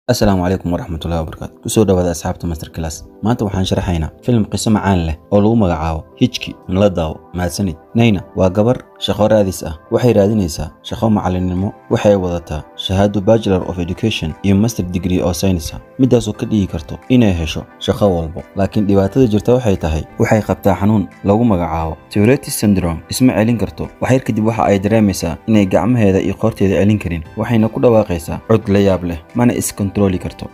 asalaamu calaykum waraxmatullahi wabarakaatu kusoo dhawaada asxaabta master class maanta waxaan sharaxaynaa filim qiso macaan leh oo lagu magacaabo hijki nala daawo mahadsanid nayna waa gabar shaqo raadis ah waxay raadinaysaa shaqo macallinnimo waxay wadataa shahaado bachelor of education iyo master degree oo saynis ah middaasoo ka dhigi karto inay hesho shaqo walbo laakiin dhibaatada jirta waxay tahay waxay qabtaa xanuun lagu magacaabo teoretis syndrome isma celin karto waxyar kadib waxa ay dareemaysaa inay gacmaheeda iyo qoorteeda celin karin waxayna ku dhawaaqaysaa cod la yaab leh mana iskontarooli karto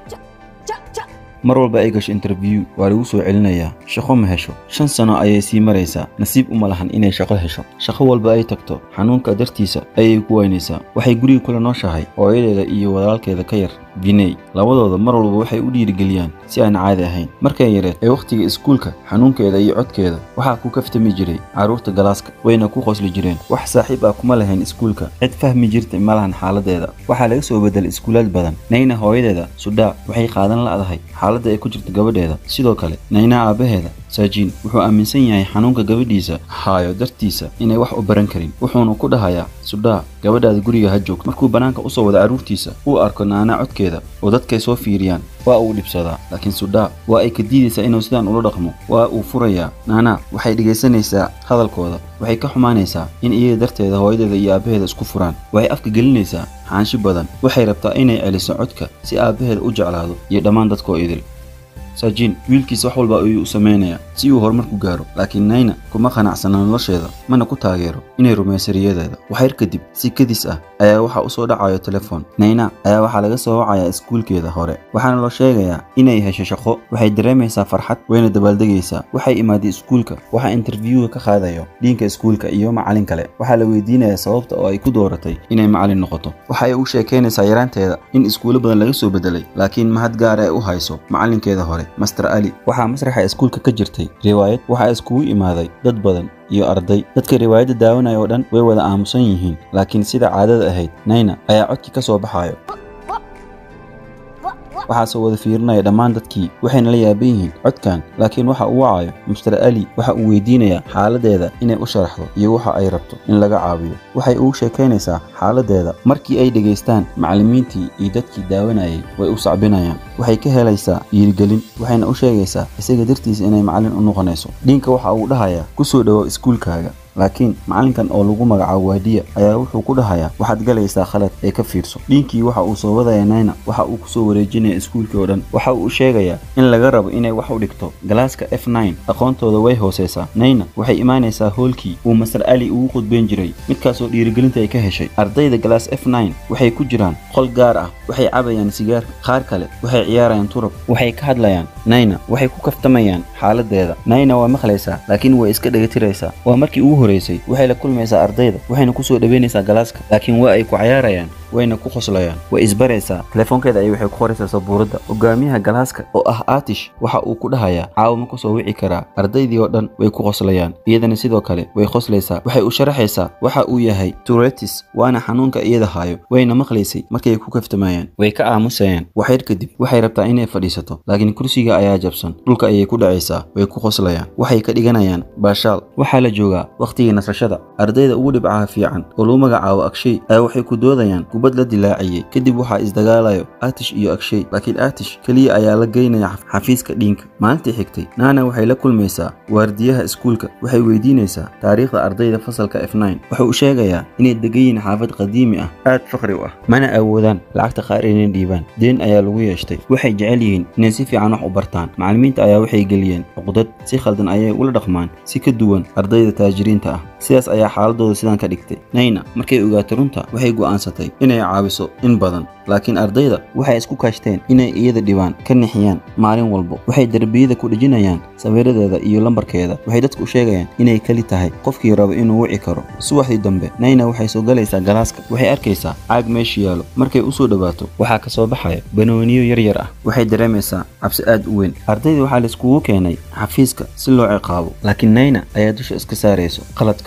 mar walba ay gasho interview waa lagu soo celinayaa shaqo ma hesho shan sano ayay sii maraysaa nasiib uma lahan inay shaqo hesho shaqo walba ay tagto xanuunka dartiisa ayay ku waynaysaa waxay guriga kula nooshahay hooyadeeda iyo walaalkeeda ka yar biney labadooda mar walba waxay u dhiirigeliyaan si aan caadi ahayn markay yareed ee wakhtiga iskuulka xanuunkeeda iyo codkeeda waxaa ku kaftami jiray carruurta galaaska wayna ku qosli jireen wax saaxiib ah kuma lahayn iskuulka cid fahmi jirtay ma lahan xaaladeeda waxaa laga soo bedelay iskuulaad badan nayna hooyadeeda sudhaa waxay qaadan la'dahay xaaladda ay ku jirta gabadheeda sidoo kale nayna aabbaheeda saajiin wuxuu aaminsan yahay xanuunka gabadhiisa haayo dartiisa inay wax u baran karin wuxuuna ku dhahayaa sudhaa gabadhaada guriga ha joogto markuu bannaanka u soo wada carruurtiisa uu arko naanaa codkeeda oo dadkay soo fiiriyaan waa uu dhibsadaa laakiin sudhaa waa ay ka diidaysaa inuu sidaan ula dhaqmo waa uu furayaa naanaa waxay dhegaysanaysaa hadalkooda waxay ka xumaanaysaa in iyada darteeda hooyadeeda iyo aabbaheeda isku furaan waxay afka gelinaysaa xaanshi badan waxay rabtaa inay celiso codka si aabbaheeda u jeclaado iyo dhammaan dadkoo idil saajiin wiilkiisa wax walba ayuu u samaynayaa si uu horumar ku gaaro laakiin nayna kuma qanacsana nolosheeda mana ku taageero inay rumayso riyadeeda waxyar kadib si kadis ah ayaa waxaa u soo dhacayo telefoon nayna ayaa waxaa laga soo wacayaa iskuulkeeda hore waxaana loo sheegayaa inay hesho shaqo waxay dareemaysaa farxad wayna dabaaldegaysaa waxay imaaday iskuulka waxaa interviewga ka qaadayo dhiinka iskuulka iyo macallin kale waxaa la weydiinayaa sababta oo ay ku dooratay inay macallin noqoto waxay u sheekaynaysaa yaraanteeda in iskuulo badan laga soo bedelay laakiin mahad gaara ay u hayso macallinkeeda hore master ali waxaa masraxa iskuulka ka jirtay riwaayad waxaa iskugu imaaday dad badan iyo arday dadka riwaayadda daawanaya oo dhan way wada aamusan yihiin laakiin sida caadada ahayd nayna ayaa codkii ka soo baxayo waxaasoo wada fiirinaya dhammaan dadkii waxayna la yaaban yihiin codkan laakiin waxa uu wacayo master ali waxa uu weydiinayaa xaaladeeda inay u sharaxdo iyo waxa ay rabto in laga caawiyo waxay ugu sheekaynaysaa xaaladeeda markii ay dhegaystaan macallimiintii iyo dadkii daawanayay way u sacbinayaan waxay ka helaysaa dhiirigelin waxayna u sheegaysaa isaga dartiisa inay macallin u noqonayso dhiinka waxa uu dhahayaa ku soo dhowow iskuulkaaga laakiin macallinkan oo lagu magacaabo waadiya ayaa wuxuu ku dhahayaa waxaad galaysaa khalad ee ka fiirso dhiinkii waxa uu soo wadaya nayna waxa uu kusoo wareejinaya iskuulkii oo dhan waxa uu sheegayaa in laga rabo inay wax u dhigto galaaska f nine aqoontooda way hoosaysaa nayna waxay imaanaysaa hoolkii uu master ali ugu khudbayn jiray midkaasoo dhiirigelinta ay ka heshay ardayda galaas f nine waxay ku jiraan qol gaar ah waxay cabayaan sigaar qaar kale waxay ciyaarayaan turab waxay ka hadlayaan nayna waxay ku kaftamayaan xaaladeeda nayna waa maqlaysaa laakiin way iska dhegatiraysaa waa markii ugu horeysay waxay la kulmaysaa ardayda waxayna ku soo dhaweynaysaa galaaska laakiin waa ay ku cayaarayaan wayna ku qoslayaan way isbaraysaa telefoonkeeda ayay waxay ku qoraysaa sabuuradda hogaamiyaha galaaska oo ah aatish waxa uu ku dhahayaa caawa ma ku soo wici karaa ardaydii oo dhan way ku qoslayaan iyadana sidoo kale way qoslaysaa waxay u sharaxaysaa waxa uu yahay turetis waana xanuunka iyada haayo wayna maqlaysay markay ku kaftamayaan way ka aamusayaan waxyar kadib waxay rabtaa inay fadhiisato laakiin kursiga ayaa jabsan dhulka ayay ku dhacaysaa way ku qoslayaan waxay ka dhiganayaan baashaal waxaa la joogaa wakhtigii nasashada ardayda ugu dhibcaha fiican oo lagu magacaabo agshay ayaa waxay ku doodayaan kubad la dilaaciyey kadib waxaa isdagaalayo aatish iyo agshay laakiin aatish keliya ayaa la geynaya xafiiska dhiinka maalintii xigtay naana waxay la kulmaysaa waardiyaha iskuulka waxay weydiinaysaa taariikhda ardayda fasalka f nine wuxuu u sheegayaa inay degan yihiin xaafad qadiimi ah aad fakri u ah mana awoodaan lacagta qaar inay dhiibaan deen ayaa lagu yeeshtay waxay jecel yihiin inay si fiican wax u bartaan macallimiinta ayaa waxay geliyeen cuqdad si khaldan ayay ula dhaqmaan si ka duwan ardayda taajiriinta ah sidaas ayaa xaaladooda sidaan ka dhigtay nayna markay ogaatay runta waxay go'aansatay inay caawiso in badan laakiin ardayda waxay isku kaashteen inay iyada dhibaan ka nixiyaan maalin walbo waxay derbiyada ku dhejinayaan sawiradeeda iyo lambarkeeda waxay dadku u sheegayaan inay keli tahay qofkii rabo inuu wici karo subaxdii dambe nayna waxay soo galaysaa galaaska waxay arkaysaa caag meesha yaalo markay u soo dhowaato waxaa ka soo baxaya banooniyo yaryar ah waxay dareemaysaa cabsi aad u weyn ardayda waxaa laiskugu keenay xafiiska si loo ciqaabo laakiin nayna ayaa dusha iska saarayso qaladka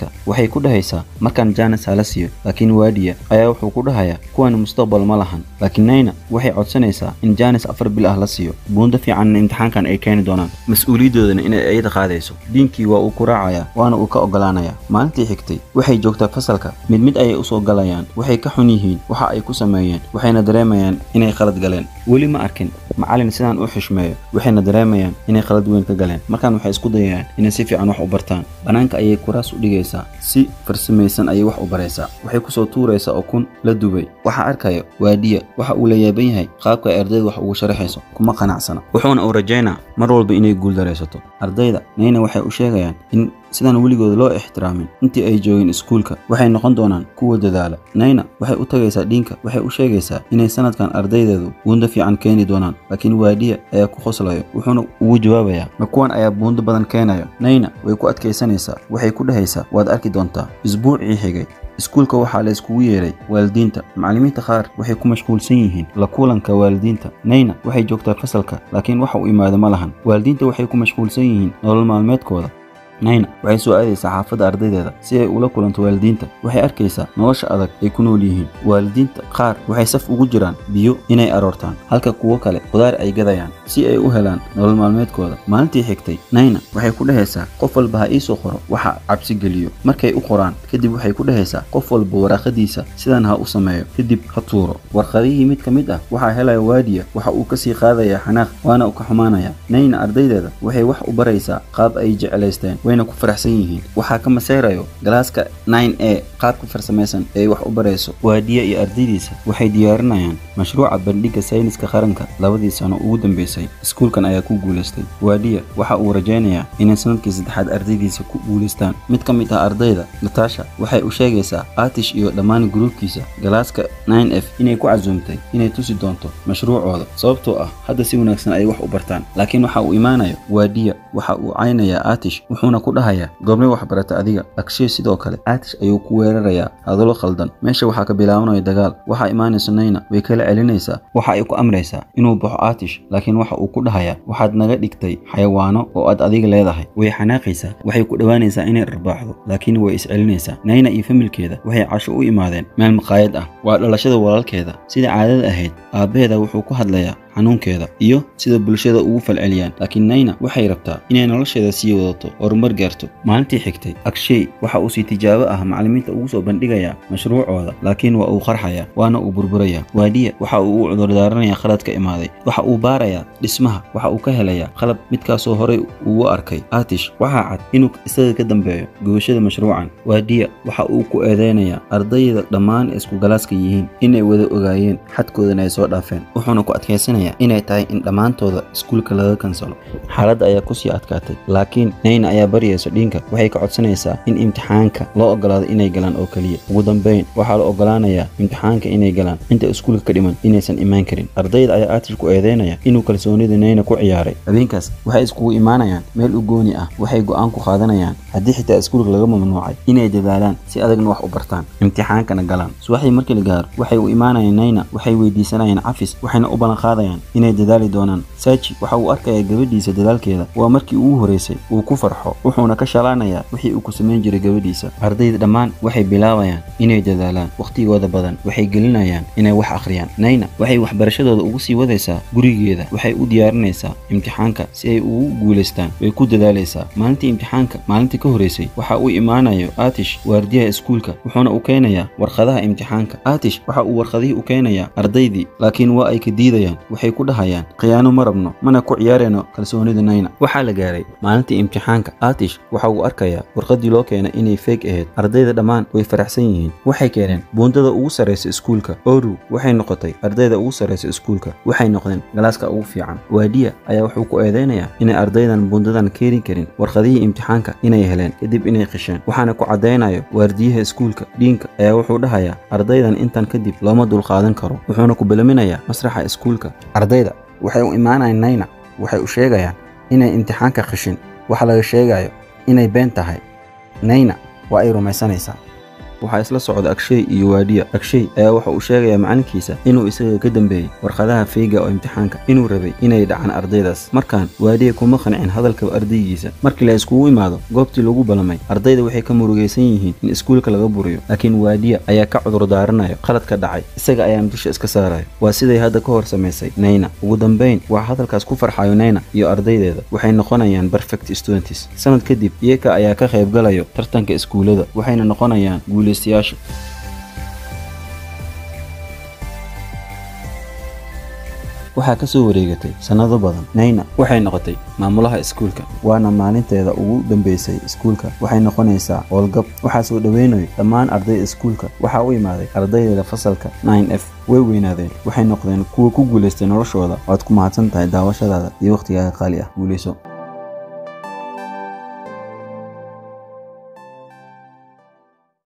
galaaska waxay ku dhahaysaa markaan jaanis hala siiyo laakiin waadiya ayaa wuxuu ku dhahayaa kuwan mustaqbal ma lahan laakiin nayna waxay codsanaysaa in jaanis afar bil ah la siiyo buundo fiicanna imtixaankan ay keeni doonaan mas-uuliyadoodana inay ayada qaadayso diinkii waa uu ku raacayaa waana uu ka ogolaanayaa maalintii xigtay waxay joogtaa fasalka mid mid ayay usoo galayaan waxay ka xun yihiin waxa ay ku sameeyeen waxayna dareemayaan inay khalad galeen weli ma arkin macallin sidaan u xishmeeyo waxayna dareemayaan inay khalad weyn ka galeen markaan waxay isku dayayaan inay si fiican wax u bartaan bannaanka ayay kuraas u dhigaysaa si farsamaysan ayay wax u baraysaa waxay kusoo tuuraysaa ukun la dubay waxaa arkaya waadiya waxa uu la yaaban yahay qaabka ay ardayda wax ugu sharaxayso kuma qanacsana wuxuuna uu rajaynaa mar walba inay guuldaraysato ardayda nayna waxay u sheegayaan in sidaan weligooda loo ixtiraamin intii ay joogeen iskuulka waxay noqon doonaan kuwa dadaala nayna waxay u tagaysaa dhiinka waxay u sheegaysaa inay sanadkan ardaydeedu buundo fiican keeni doonaan laakiin waadiya ayaa ku qoslayo wuxuuna ugu jawaabayaa ma kuwan ayaa buundo badan keenayo nayna way ku adkaysanaysaa waxay ku dhahaysaa waad arki doontaa isbuucii xigay iskuulka waxaa la iskugu yeeray waalidiinta macallimiinta qaar waxay ku mashquulsan yihiin la kulanka waalidiinta nayna waxay joogtaa fasalka laakiin waxa uu imaado ma lahan waalidiinta waxay ku mashquulsan yihiin nolol maalmeedkooda nayna waxay soo aadaysaa xaafadda ardaydeeda si ay ula kulanto waalidiinta waxay arkaysaa nolosha adag ay ku nool yihiin waalidiinta qaar waxay saf ugu jiraan biyo inay aroortaan halka kuwo kale qudaar ay gadayaan si ay u helaan nolol maalmeedkooda maalintii xigtay nayna waxay ku dhahaysaa qof walba ha iisoo qoro waxa cabsi geliyo markay u qoraan kadib waxay ku dhahaysaa qof walba waraaqadiisa sidan ha u sameeyo kadib ha tuuro warqadihii mid ka mid ah waxaa helaya waadiya waxa uu kasii qaadayaa xanaaq waana u ka xumaanaya nayna ardaydeeda waxay wax u baraysaa qaab ay jeclaysteen wayna ku faraxsan yihiin waxaa ka maseyrayo galaaska 9 a qaabka farsamaysan ee wax u barayso waadiya iyo ardaydiisa waxay diyaarinayaan mashruuca bandhigga sayniska qaranka labadii sano ugu dambeysay iskuulkan ayaa ku guulaystay waadiya waxa uu rajaynayaa inay sanadkii saddexaad ardaydiisa ku guulaystaan mid ka mid ah ardayda natasha waxay u sheegaysaa aatish iyo dhammaan gruubkiisa galaaska 9 f inay ku casuumtay inay tusi doonto mashruucooda sababtoo ah hadda si wanaagsan ay wax u bartaan laakiin waxa uu imaanayo waadiya waxa uu caynayaa aatish wuxuuna ku dhahayaa goobnay waxbarata adiga akshay sidoo kale aatish ayuu ku weerarayaa hadallo khaldan meesha waxaa ka bilaabanaya dagaal waxaa imaanaysa nayna way kala celinaysaa waxa ay ku amraysaa inuu baxo aatish laakiin waxa uu ku dhahayaa waxaad naga dhigtay xayawaano oo aad adiga leedahay way xanaaqaysaa waxay ku dhowaanaysaa inay dharbaaxdo laakiin way iscelinaysaa nayna iyo familkeeda waxay casho u imaadeen meel maqaayad ah waa dhalashada walaalkeeda sida caadada ahayd aabbaheeda wuxuu ku hadlayaa xanuunkeeda iyo sida bulshada ugu falceliyaan laakiin nayna waxay rabtaa inay nolosheeda sii wadato horumar gaarto maalintii xigtay akshay waxa uu si tijaabo ah macallimiinta ugu soo bandhigayaa mashruucooda laakiin waa uu qarxayaa waana uu burburayaa waadiya waxa uu u cudurdaaranayaa khalad ka imaaday waxa uu baarayaa dhismaha waxa uu ka helayaa qalab midkaasoo horey ugu arkay aatish waxaa cad inuu isaga ka dambeeyo gubashada mashruucan waadiya waxa uu ku eedeynayaa ardayda dhammaan isku galaaska yihiin inay wada ogaayeen xadkoodana ay soo dhaafeen wuxuuna ku adkaysanaya inay tahay in dhammaantooda iskuulka laga kansalo xaaladda ayaa kusii adkaatay laakiin nayna ayaa baryayso dhiinka waxay ka codsanaysaa in imtixaanka loo ogolaado inay galaan oo keliya ugu dambayn waxaa la ogolaanayaa imtixaanka inay galaan inta iskuulka ka dhiman inaysan imaan karin ardayda ayaa aatish ku eedeynaya inuu kalsoonida nayna ku ciyaaray habeenkaas waxay iskugu imaanayaan meel u gooni ah waxay go'aan ku qaadanayaan haddii xitaa iskuulka laga mamnuucay inay dadaalaan si adagna wax u bartaan imtixaankana galaan subaxdii markii la gaaro waxay u imaanayaan nayna waxay weydiisanayaan cafis waxayna u ballan qaadayaan inay dadaali doonaan saaji waxa uu arkayaa gabadhiisa dadaalkeeda waa markii ugu horeysay uu ku farxo wuxuuna ka shalaanayaa wixii uu ku samayn jiray gabadhiisa ardayda dhammaan waxay bilaabayaan inay dadaalaan wakhtigooda badan waxay gelinayaan inay wax akhriyaan nayna waxay waxbarashadooda ugu sii wadaysaa gurigeeda waxay u diyaarinaysaa imtixaanka si ay ugu guulaystaan way ku dadaalaysaa maalintii imtixaanka maalintii ka horeysay waxa uu imaanayo aatish waardiyaha iskuulka wuxuuna u keenayaa warqadaha imtixaanka aatish waxa uu warqadihii u keenayaa ardaydii laakiin waa ay ka diidayaan waxay ku dhahayaan khiyaano ma rabno mana ku ciyaarayno kalsoonida nayna waxaa la gaaray maalintii imtixaanka aatish waxa uu arkayaa warqadii loo keenay inay feeg ahayd ardayda dhammaan way faraxsan yihiin waxay keeneen buundada ugu sarraysa iskuulka oru waxay noqotay ardayda ugu sarraysa iskuulka waxay noqdeen galaaska ugu fiican waadiya ayaa wuxuu ku eedeynayaa inay ardaydan buundadan keeni karin warqadihii imtixaanka inay heleen kadib inay qisheen waxaana ku caddaynayo waardiyaha iskuulka dhiinka ayaa wuxuu dhahayaa ardaydan intan kadib looma dulqaadan karo wuxuuna ku belaminayaa masraxa iskuulka ardayda waxay u imaanayaan nayna waxay u sheegayaan inay imtixaanka qishin waxa laga sheegayo inay been tahay nayna waa ay rumaysanaysaa waxaa isla socda agshay iyo waadiya agshay ayaa waxa uu sheegayaa macalinkiisa inuu isaga ka dambeeyey warqadaha feyga oo imtixaanka inuu rabay inay dhacaan ardaydaas markaan waadiya kuma qancin hadalka ardaygiisa markii la iskugu imaado goobtii lagu balamay ardayda waxay ka murugaysan yihiin in iskuulka laga buriyo laakiin waadiya ayaa ka cudur daaranayo qaladka dhacay isaga ayaana dusha iska saarayo waa siday hadda ka hor samaysay nayna ugu dambayn waa hadalkaas ku farxayo nayna iyo ardaydeeda waxay noqonayaan perfect students sanad kadib iyaka ayaa ka qaybgalayo tartanka iskuullada waxayna noqonayaan guulaystayaasha waxaa ka soo wareegatay sannado badan nayna waxay noqotay maamulaha iskuulka waana maalinteeda ugu dambaysay iskuulka waxay noqonaysaa howlgab waxaa soo dhoweynayo dhammaan ardayda iskuulka waxaa u imaaday ardaydeeda fasalka 9 f way weynaadeen waxay noqdeen kuwa ku guulaystay noloshooda waad ku mahadsan tahay daawashadaada iyo wakhtigaaga qaali ah guulayso